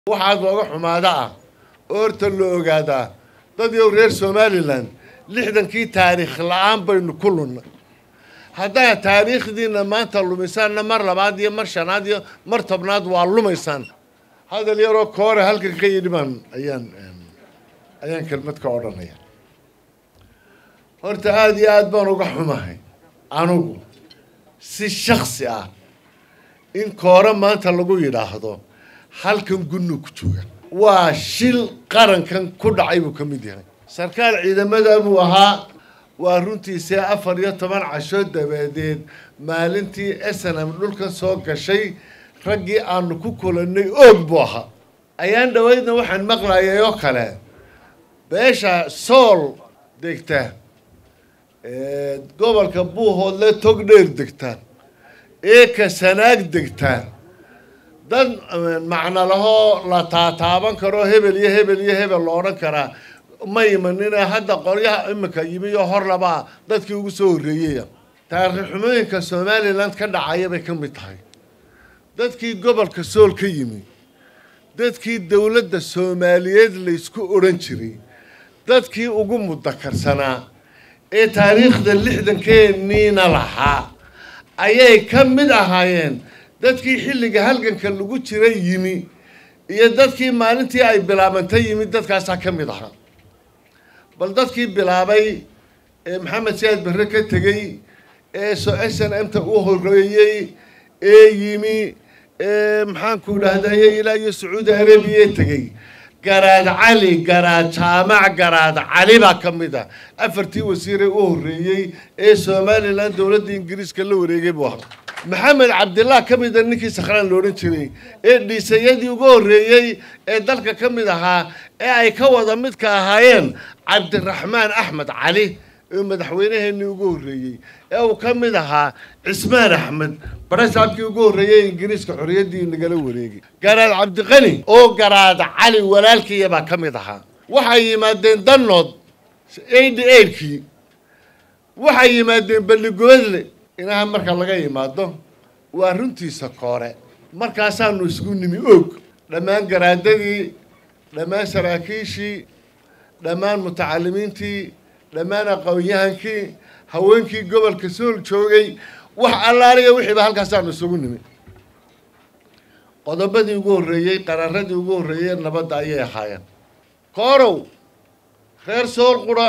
waxaad looga xumaada ah oo horta la ogaadaa dad yow reer somalilan lixdankii taariikh la-aan baynu ku lunnay haddaa taariikhdiina maanta lumisaanna mar labaad iyo mar shanaad iyo mar tobnaad waa lumaysaan hadal yaroo koore halkan ka yidhi baan ayaan ayaan kelmad ka odhanaya horta aada iyo aada baan uga xumahay anugu si shaksi ah in koore maanta lagu yidhaahdo halkan gunnu ku jooga waa shil qarankan ku dhacay buu ka mid yahay sarkaal ciidamada buu ahaa waa runtiisee afar iyo toban casho dabadeed maalintii snm dhulka soo gashay raggii aanu ku kulannay oog buu ahaa ayaan dhaweydna waxaan maqlayay oo kale beesha sool degta gobolka buuhoodle tog dheer degtaan eeka sanaag degtaan dad macno lahoo la taataaban karo hebel iyo hebel iyo hebel lo odhan karaa ma imanine hadda qolyaha imika yimi iyo hor labaa dadkii ugu soo horreeyaya taariikh xumooyinka somalilan ka dhacaya bay ka mid tahay dadkii gobolka sool ka yimi dadkii dowladda soomaaliyeed laysku odhan jiray dadkii ugu mudakarsanaa ee taariikhda lixdankeeniina lahaa ayay ka mid ahaayeen dadkii xilliga halganka lagu jiray yimi iyo dadkii maalintii ay bilaabantay yimi dadkaasaa ka mid ahaa bal dadkii bilaabay ee maxamed siyaad barre ka tegey ee s n m ta u horeeyey ee yimi ee maxaanku dhahdaye ilaa iyo sacuudi arabiya tegey garaad cali garaad jaamac garaad cali baa ka mid ah afartii wasiiree u horreeyey ee somalilan dowladda ingiriiska la wareegay buu ahaa maxamed cabdillah ka mida ninkii sakhraan la odhan jiray ee dhiisayadii ugu horreeyey ee dalka ka mid ahaa ee ay ka wada midka ahaayeen cabdiraxmaan axmed cali ee madaxweynaheenii ugu horreeyey ee uu ka mid ahaa cismaan axmed barasaabkii ugu horreeyey ingiriiska xorriyaddii nagala wareegay garaad cabdiqani oo garaad cali walaalkiiya baa ka mid ahaa waxay yimaadeen danood eighty eightkii waxay yimaadeen balligoodle inaha marka laga yimaado waa runtiisa koore markaasaanu isku nimi og dhammaan garaadadii dhammaan saraakiishii dhammaan mutacalimiintii dhammaan aqoon-yahankii haweenkii gobolka sool joogay wax allaaliya wixiiba halkaasaanu isugu nimi qodobadii ugu horreeyey qararadii ugu horreeyey nabadda ayay ahaayeen koorow reer sool qura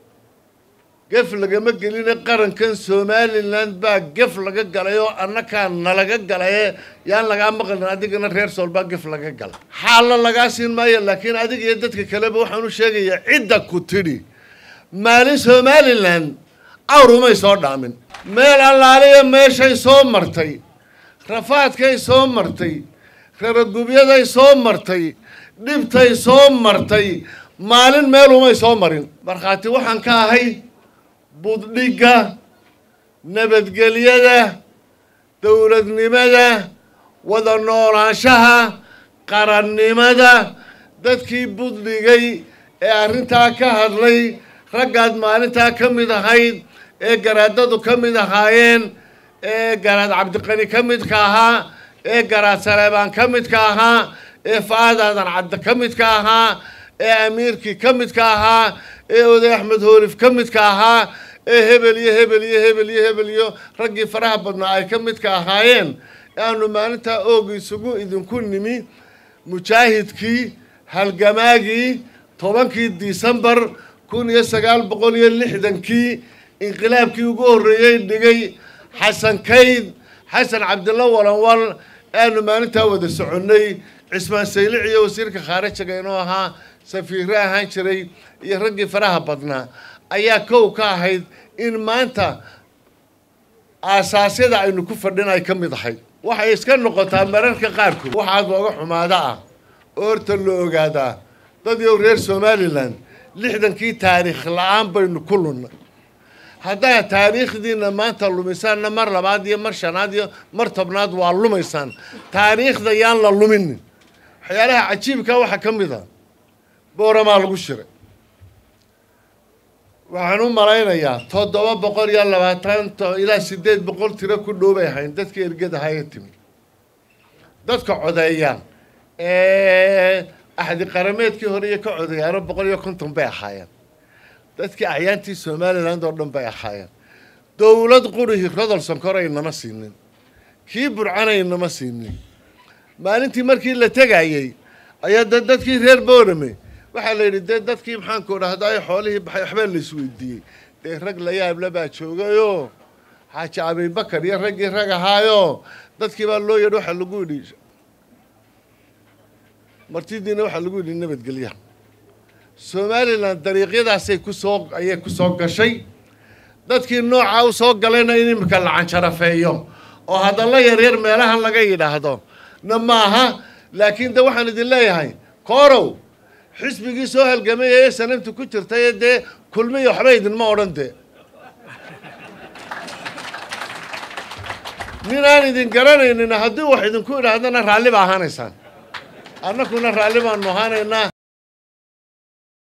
gef lagama geline qarankan somalilan baa gef laga galay oo annakaa nalaga galaye yaan lagaa maqlin adigana reer sool baa gef laga galay xaalla lagaa siin maayo laakiin adiga iyo dadka kaleba waxaan u sheegayaa cidda ku tidhi maalin somalilan awrumay soo dhaamin meel allaaliya meeshay soo martay rafaadkay soo martay raragubyaday soo martay dhibtay soo martay maalin meelumay soo marin markhaati waxaan ka ahay buddhigga nabadgelyada dowladnimada wada noolaanshaha qarannimada dadkii buddhigay ee arrintaa ka hadlay raggaad maalintaa ka mid ahayd ee garaadadu ka mid ahaayeen ee garaad cabdiqani ka midka ahaa ee garaad saleebaan ka midka ahaa ee fa-aad aadan cabdi ka midka ahaa ee amiirkii ka midka ahaa ee oday axmed hoolif ka midka ahaa ee hebel iyo hebel iyo hebel iyo hebel iyo raggii faraha badnaa ay ka midka ahaayeen aanu maalintaa ooga isugu idinku nimi mujaahidkii halgamaagii tobankii disembar kun iyo sagaal boqol iyo lixdankii inqilaabkii ugu horreeyey dhigay xasan kayd xasan cabdilla walanwal aanu maalintaa wada soconnay cismaan saylic iyo wasiirka khaarijiga inuu ahaa safiirre ahaan jiray iyo raggii faraha badnaa ayaa kow ka ahayd in maanta aasaasyada aynu ku fadhin ay ka mid ahayd waxay iska noqotaa mararka qaarkood waxaad looga xumaada ah oo horta la ogaadaa dad yow reer somalilan lixdankii taariikh la-aan baynu ku lunnay haddaa taariikhdiina maanta lumisaanna mar labaad iyo mar shanaad iyo mar tobnaad waa lumaysaan taariikhda yaan la luminin waxyaalaha cajiibka waxaa ka mid a booramaa lagu shiray waxaan u malaynayaa toddoba boqol iyo labaatan ilaa siddeed boqol tiro ku dhow bay ahayn dadkii ergada haya timi dadka codeeya axdi qarameedkii hore iyo ka codayaano boqol iyo konton bay ahaayeen dadkii acyaantii somaliland oo dhan bay ahaayeen dowlad qurihi rodolson kore inama siinin kii burcana inama siinin maalintii markii la tegayey ayaa da dadkii reer boorame waxaa la yidhi dee dadkii maxaanku dhahdaay xoolihii baxay waxbaa la isweydiiyey dee rag la yaable baa joogayoo xaaji abibakar iyo raggii rag ahaayo dadkii baa loo yadhi waxaa lagu yidhi martidiina waxaa lagu yidhi nabadgelya somalilan dariiqyadaasay kusoo ayay kusoo gashay dadkii noocaa u soo galayna in imika la canjarafeeyo oo hadalla yaryar meelahan laga yidhaahdo na maaha laakiin de waxaan idin leeyahay koorow xisbigii soo halgamaya ee sanamta ku jirtay ee dee kulmiya waxba idinma odhan dee nin aan idin garanaynin haddii wax idinku idhaahdana raalli ba ahaanaysaan annakuna raalli baanu ahaanaynaa